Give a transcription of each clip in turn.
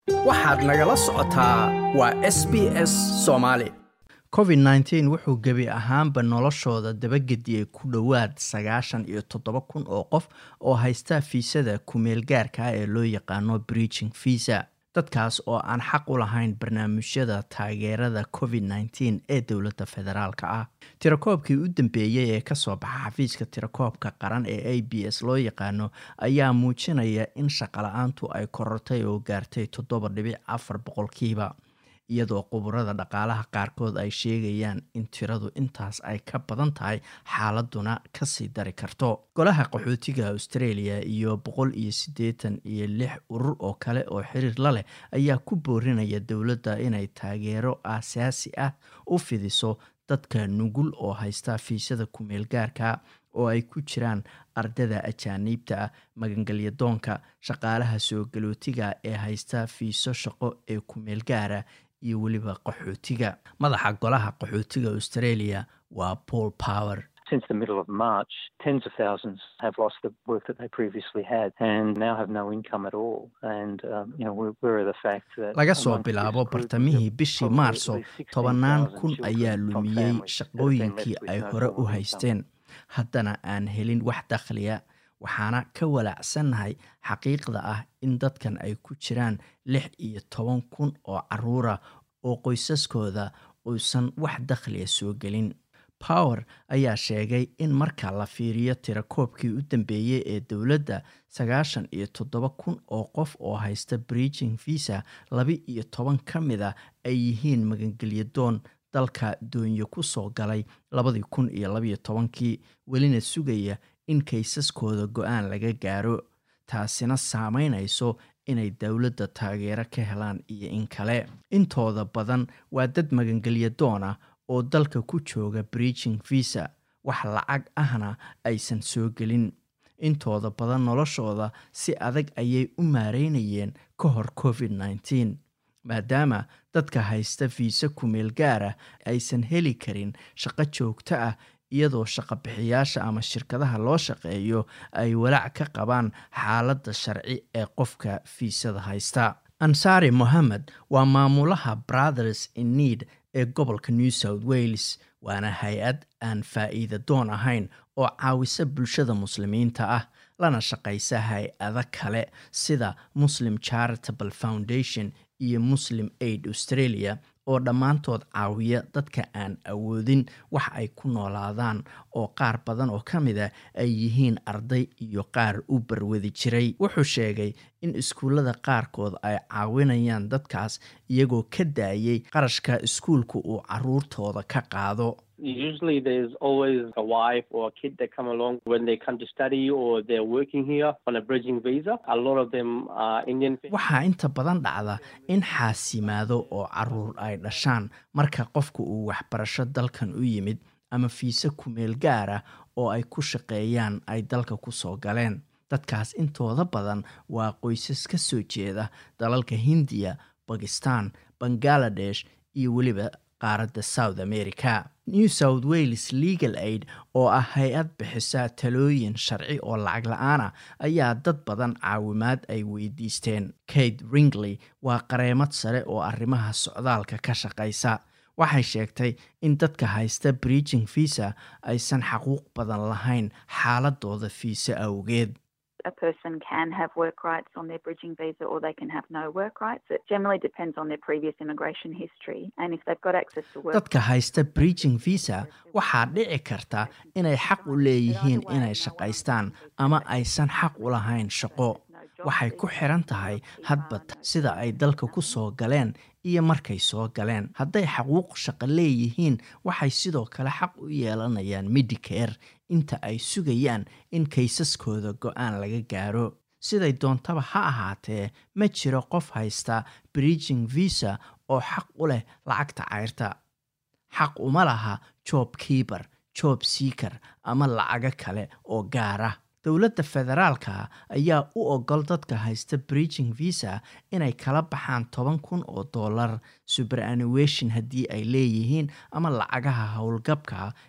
waxaad nagala socotaa waa s b s soomaali covid nteen wuxuu gebi ahaanba noloshooda dabagediyey ku dhowaad sagaashan iyo toddoba kun oo qof oo haysta fiisada kumeel gaarka ah ee loo yaqaano breaching visa dadkaas oo aan xaq u lahayn barnaamijyada taageerada covid nteen ee dowladda federaalk ah tirakoobkii u dambeeyey ee kasoo baxa xafiiska tirakoobka qaran ee a b s loo yaqaano ayaa muujinaya in shaqala-aantu ay korortay oo gaartay toddoba dhibic afar boqolkiiba iyadoo quburada dhaqaalaha qaarkood ay sheegayaan in tiradu intaas ay ka badan tahay xaaladuna kasii dari karto golaha qaxootiga australia iyo boqol iyo siddeetan iyo lix urur oo kale oo xiriir la leh ayaa ku boorinaya dowladda inay taageero aasaasi ah u fidiso dadka nugul oo haysta fiisada kumeel gaarka oo ay ku jiraan ardada ajaaniibta ah magangelyadoonka shaqaalaha soo galootiga ee haysta fiiso shaqo ee kumeel gaara iyo weliba qaxootiga madaxa golaha qaxootiga australia waa paul power Since the middle of March, tens of thousands have lost the work that they previously had and now have no income at all. And, um, you know, we're, we're the fact that... laga soo bilaabo bartamihii bishii maarso tobannaan kun ayaa lumiyey shaqooyinkii ay hore u haysteen haddana aan helin wax dakhliya waxaana ka walaacsannahay xaqiiqda ah in dadkan ay ku jiraan lix iyo toban kun oo caruura oo qoysaskooda uusan wax dakhliya soo gelin power ayaa sheegay in marka la fiiriyo tirakoobkii u dambeeyey ee dowladda sagaashan iyo toddoba kun oo qof oo haysta breaching visa laba iyo toban ka mid a ay yihiin magangelyadoon dalka doonyo ku soo galay labadii kun iyo labaiyo tobankii welina sugaya in kaysaskooda go-aan laga gaaro taasina saameynayso inay dowladda taageero ka helaan iyo in kale intooda badan waa dad magangelyadoon ah oo dalka ku jooga breaching visa wax lacag ahna aysan soo gelin intooda badan noloshooda si adag ayay u maareynayeen ka hor covid nteen maadaama dadka haysta fiisa kumeel gaara aysan heli karin shaqo joogto ah iyadoo shaqabixiyaasha ama shirkadaha loo shaqeeyo ay walaac ka qabaan xaaladda sharci ee qofka fiisada haysta ansari mohamed waa maamulaha brothers in need ee gobolka new south wales waana hay-ad aan faa'iida doon ahayn oo caawisa bulshada muslimiinta ah lana shaqaysa hay-ado kale sida muslim charitable foundation iyo muslim aid australia oo dhammaantood caawiya dadka aan awoodin wax ay ku noolaadaan oo qaar badan oo ka mid a ay yihiin arday iyo qaar u barwadi jiray wuxuu sheegay in iskuullada qaarkood ay caawinayaan dadkaas iyagoo ka daayay qarashka iskuulka uu caruurtooda ka qaado Usually there's always a wife or a kid that come along when they come to study or they're working here on a bridging visa. A lot of them are Indian. waxaa inta badan dhacda in xaasimaado oo caruur ay dhashaan marka qofka uu waxbarasho dalkan u yimid ama fiise kumeel gaara oo ay ku shaqeeyaan ay dalka ku soo galeen dadkaas intooda badan waa qoysas ka soo jeeda dalalka hindiya bakistan bangaladesh iyo weliba qaaradda south america new south wales legal aid oo ah hay-ad bixisa talooyin sharci oo lacag la-aana ayaa dad badan caawimaad ay weydiisteen kate ringley waa qareemad sare oo arrimaha socdaalka ka shaqaysa waxay sheegtay in dadka haysta breaching visa aysan xaquuq badan lahayn xaaladooda fiise awgeed a person can have work rights on their bridging visa or they can have no work rights. It generally depends on their previous immigration history. And if they've got access to work... dadka haysta breaching visa waxaa dhici karta inay xaq u leeyihiin inay shaqaystaan ama aysan xaq u lahayn shaqo waxay ku xiran tahay hadba sida ay dalka ku soo galeen iyo markay soo galeen hadday xaquuq shaqo leeyihiin waxay sidoo kale xaq u yeelanayaan medicare inta ay sugayaan in kaysaskooda go-aan laga gaaro siday doontaba ha ahaatee ma jiro qof haysta breaching visa oo xaq u leh lacagta cayrta xaq uma laha job keeper job seaker ama lacago kale oo gaara dowladda federaalka ayaa u ogol dadka haysta breaching visa inay kala baxaan toban kun oo dollar superannuation haddii ay leeyihiin ama lacagaha howlgabka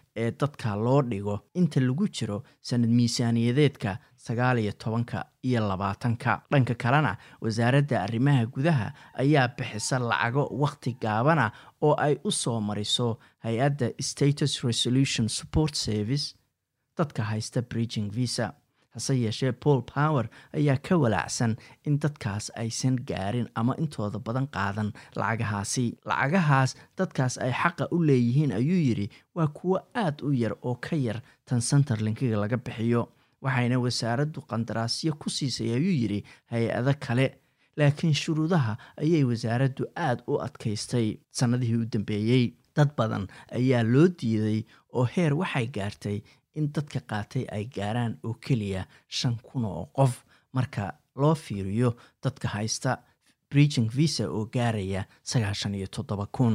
ee dadka loo dhigo inta lagu jiro sanad miisaaniyadeedka sagaal iyo tobanka iyo labaatanka dhanka kalena wasaaradda arrimaha gudaha ayaa bixisa lacago wakhti gaabana oo ay u soo mariso hay-adda status resolution support service dadka haysta bridging visa hase yeeshee paul power ayaa ka walaacsan in dadkaas aysan gaarin ama intooda badan qaadan lacagahaasi lacagahaas dadkaas ay xaqa u leeyihiin ayuu yidhi waa kuwo aad u yar oo ka yar tan centerlinkiga laga bixiyo waxayna wasaaraddu qandaraasyo ku siisay ayuu yidhi hay-ado kale laakiin shuruudaha ayay wasaaraddu aad u adkaystay sannadihii u dambeeyey dad badan ayaa loo diiday oo heer waxay gaartay in dadka qaatay ay gaaraan oo keliya shan kun oo qof marka loo fiiriyo dadka haysta bridging visa oo gaaraya sagaashan iyo toddoba kun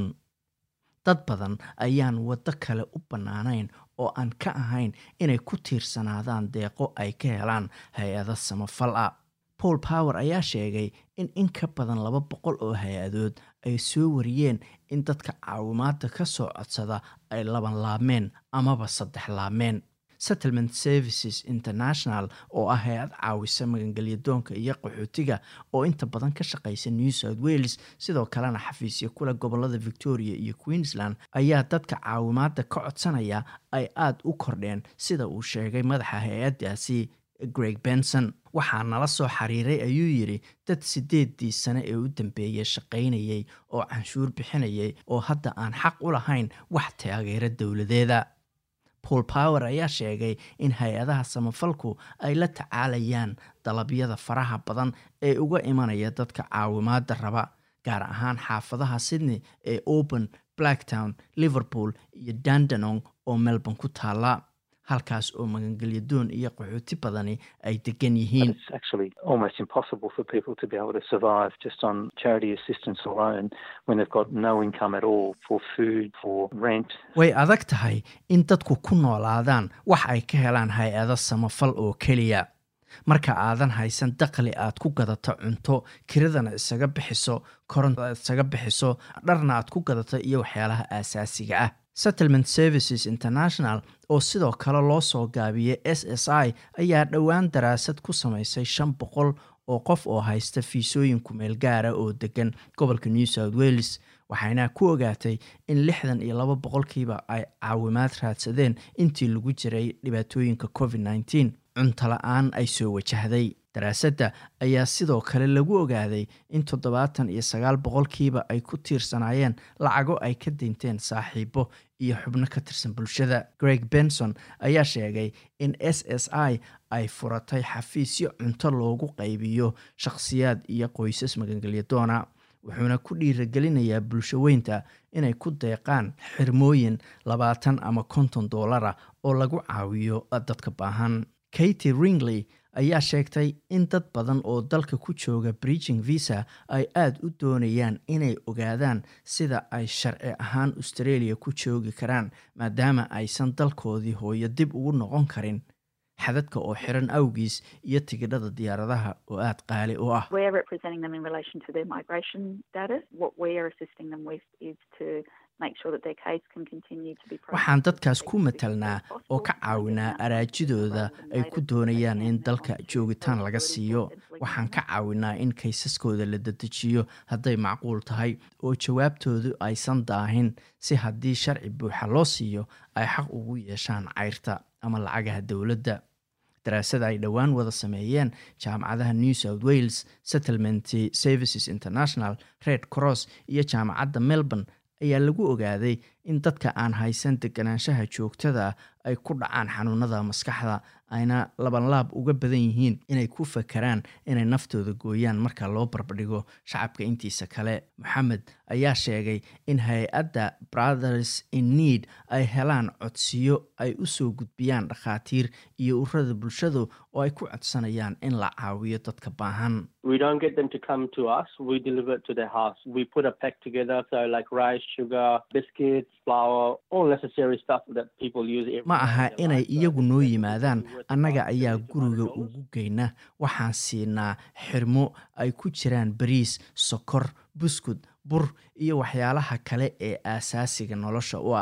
dad badan ayaan waddo kale u bannaanayn oo aan ka ahayn inay ku tiirsanaadaan deeqo ay ka helaan hay-ado samafal ah paul power ayaa sheegay in in ka badan laba boqol oo hay-adood ay soo wariyeen in dadka caawimaada ka soo codsada ay laban laabmeen amaba saddex laabmeen settlement services international oo ah hay-ad caawisa magangelyadoonka iyo qaxootiga oo inta badan ka shaqaysa new south wales sidoo kalena xafiisyo kule gobolada victoria iyo queensland ayaa dadka caawimaada ka codsanaya ay aada u kordheen sida uu sheegay madaxa hay-addaasi greg benson waxaa nala soo xiriiray ayuu yidhi dad sideedii sane ee u dambeeyay shaqaynayay oo canshuur bixinayay oo hadda aan xaq u lahayn wax taageero dowladeeda paul power ayaa sheegay in hay-adaha samafalku ay la tacaalayaan dalabyada faraha badan ee uga imanaya dadka caawimaada raba gaar ahaan xaafadaha sydney ee open blacktown liverpool iyo dandenong oo melbourne ku taala halkaas oo magangelyadoon iyo qaxooti badani ay degan yihiin It's actually almost impossible for people to be able to survive just on charity assistance alone when they've got no income at all for food, for rent. way adag tahay in dadku ku noolaadaan wax ay ka helaan hay-ado samafal oo keliya marka aadan haysan daqli aad ku gadato cunto kiradana isaga bixiso koronta isaga bixiso dharna aad ku gadato iyo waxyaalaha aasaasiga ah settlement services international oo sidoo kale loo soo gaabiyey s s i ayaa dhowaan daraasad ku samaysay shan boqol oo qof oo haysta fiisooyin kumeel gaara oo degan gobolka new south wales waxayna ku ogaatay in lixdan iyo laba boqolkiiba ay caawimaad raadsadeen intii lagu jiray dhibaatooyinka covid nneteen cunto la-aan ay soo wajahday daraasadda ayaa sidoo kale lagu ogaaday in toddobaatan iyo sagaal boqolkiiba ay ku tiirsanaayeen lacago ay ka dinteen saaxiibo iyo xubno ka tirsan bulshada greg benson ayaa sheegay in s s i ay furatay xafiisyo cunto loogu qaybiyo shakhsiyaad iyo qoysas magangelyadoona wuxuuna ku dhiiragelinayaa bulsho weynta inay ku deeqaan xirmooyin labaatan ama konton doolara oo lagu caawiyo dadka baahan katy ringley ayaa sheegtay in dad badan oo dalka ku jooga bridging visa ay aada u doonayaan inay ogaadaan sida ay sharci ahaan australia ku joogi karaan maadaama aysan dalkoodii hooyo dib ugu noqon karin xadadka oo xiran awgiis iyo tigidhada diyaaradaha oo aada qaali u ah We're representing them in relation to their migration status. What we are assisting them with is to make sure that their case can continue to be waxaan dadkaas ku matalnaa oo ka caawinaa araajidooda ay ku doonayaan in dalka joogitaan laga siiyo waxaan ka caawinaa in kaysaskooda la dedejiyo hadday macquul tahay oo jawaabtoodu aysan daahin si haddii sharci buuxa loo siiyo ay xaq ugu yeeshaan cayrta ama lacagaha dowladda daraasada ay dhowaan wada sameeyeen jaamacadaha new south wales settlement services international red cross iyo jaamacadda melbourne ayaa lagu ogaaday in dadka aan haysan deganaanshaha joogtada ay ku dhacaan xanuunada maskaxda ayna labanlaab uga badan yihiin inay ku fakaraan inay naftooda gooyaan marka loo barbardhigo shacabka intiisa kale moxamed ayaa sheegay in hay-adda brothers in need ay helaan codsiyo ay u soo gudbiyaan dhakhaatiir iyo ururada bulshadu oo ay ku codsanayaan in la caawiyo dadka baahan We don't get them to come to us. We deliver it to their house. We put a pack together, so like rice, sugar, biscuits, flour, all necessary stuff that people use. Every ma day aha in their inay life. So iyagu it's noo definitely yimaadaan worth the annaga price, ayaa $200. guriga ugu geyna waxaan siinaa xirmo ay ku jiraan bariis sokor buskud bur iyo waxyaalaha kale ee aasaasiga nolosha u ah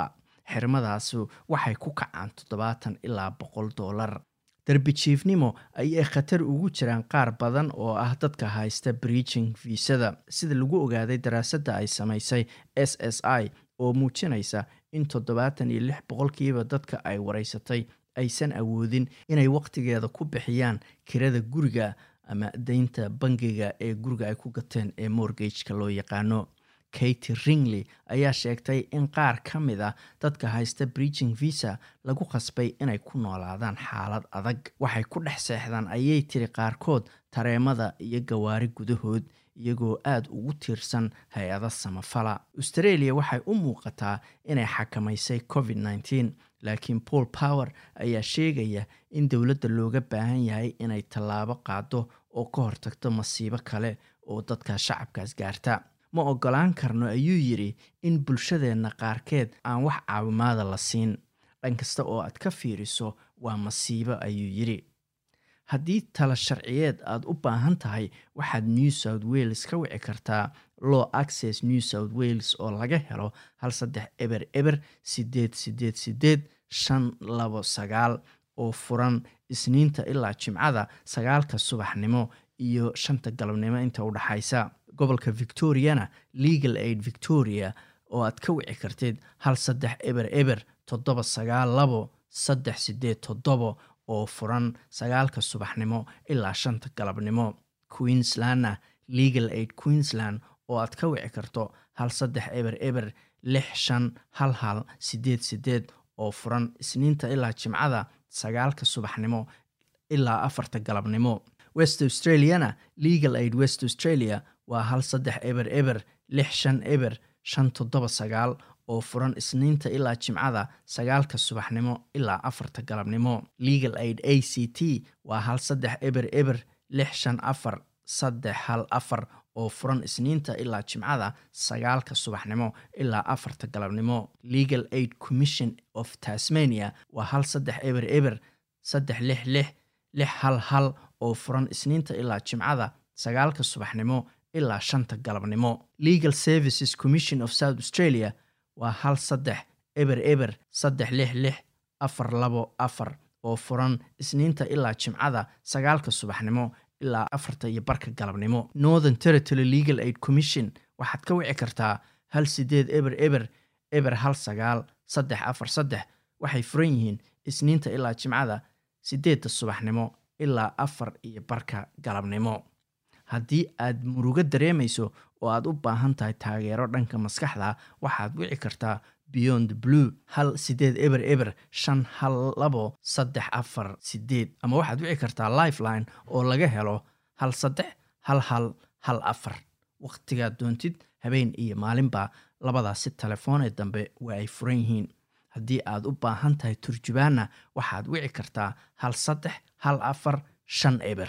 xirmadaasu waxay ku kacaan toddobaatan ilaa boqol dollar darbijiifnimo ayay khatar ugu jiraan qaar badan oo ah dadka haysta breaching viisada sida lagu ogaaday daraasadda ay samaysay s s i oo muujinaysa in toddobaatan iyo lix boqolkiiba dadka ay wareysatay aysan awoodin inay wakhtigeeda ku bixiyaan kirada guriga ama deynta bangiga ee guriga ay ku gateen ee morgageka loo yaqaano katy ringley ayaa sheegtay in qaar ka mid a dadka haysta breaching visa lagu khasbay inay ku noolaadaan xaalad adag waxay ku dhex seexdaan ayay tiri qaarkood tareemada iyo gawaari gudahood iyagoo aada ugu tiirsan hay-ada samafala australia waxay u muuqataa inay xakamaysay covid nneteen laakiin paul power ayaa sheegaya in dowladda looga baahan yahay inay tallaabo qaado oo ka hortagto masiibo kale oo dadka shacabkaas gaarta ma ogolaan karno ayuu yidhi in bulshadeenna qaarkeed aan wax caawimaada la siin dhan kasta oo aad ka fiiriso waa masiibo ayuu yidhi haddii tala sharciyeed aad u baahan tahay waxaad new south wales ka wici kartaa law access new south wales oo laga helo hal saddex eber eber sideed sideed sideed shan labo sagaal oo furan isniinta ilaa jimcada sagaalka subaxnimo iyo shanta galabnimo inta u dhaxaysa gobolka victoriana legal aid victoria oo aad ka wici kartid hal saddex eber eber toddoba sagaal labo saddex sideed toddobo oo furan sagaalka subaxnimo ilaa shanta galabnimo queenslandna legal aid queensland oo aad ka wici karto hal saddex eber eber lix shan hal hal sideed sideed oo furan isniinta ilaa jimcada sagaalka subaxnimo ilaa afarta galabnimo west australiana legal aid west australia waa hal saddex eber eber lix shan eber shan toddoba sagaal oo furan isniinta ilaa jimcada sagaalka subaxnimo ilaa afarta galabnimo legal aid a c t waa hal saddex eber eber lix shan afar saddex hal afar oo furan isniinta ilaa jimcada sagaalka subaxnimo ilaa afarta galabnimo legal aid commission of tasmania waa hal saddex eber eber saddex lix lix lix hal hal oo furan isniinta ilaa jimcada sagaalka subaxnimo ilaa shanta galabnimo legal services commission of south australia waa hal saddex eber eber saddex lix lix afar labo afar oo furan isniinta ilaa jimcada sagaalka subaxnimo ilaa afarta iyo barka galabnimo northern territory legal aid commission waxaad ka wici kartaa hal sideed eber eber eber hal sagaal saddex afar saddex waxay furan yihiin isniinta ilaa jimcada sideedda subaxnimo ilaa afar iyo barka galabnimo haddii aad murugo dareemayso oo aad u baahan tahay taageero dhanka maskaxda waxaad wici kartaa beyond blue hal sideed eber eber shan hal labo saddex afar sideed ama waxaad wici kartaa lifeline oo laga helo hal saddex hal hal hal afar wakhtigaad doontid habeen iyo maalinba labadaasi telefoonee dambe waa ay furan yihiin haddii aad u baahan tahay turjubaanna waxaad wici kartaa hal saddex hal afar shan eber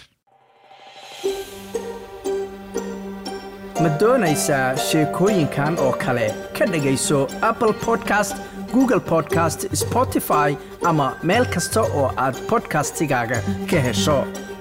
ma doonaysaa sheekooyinkan oo kale ka dhegayso apple podcast google podcast spotify ama meel kasta oo aad podcastigaaga ka hesho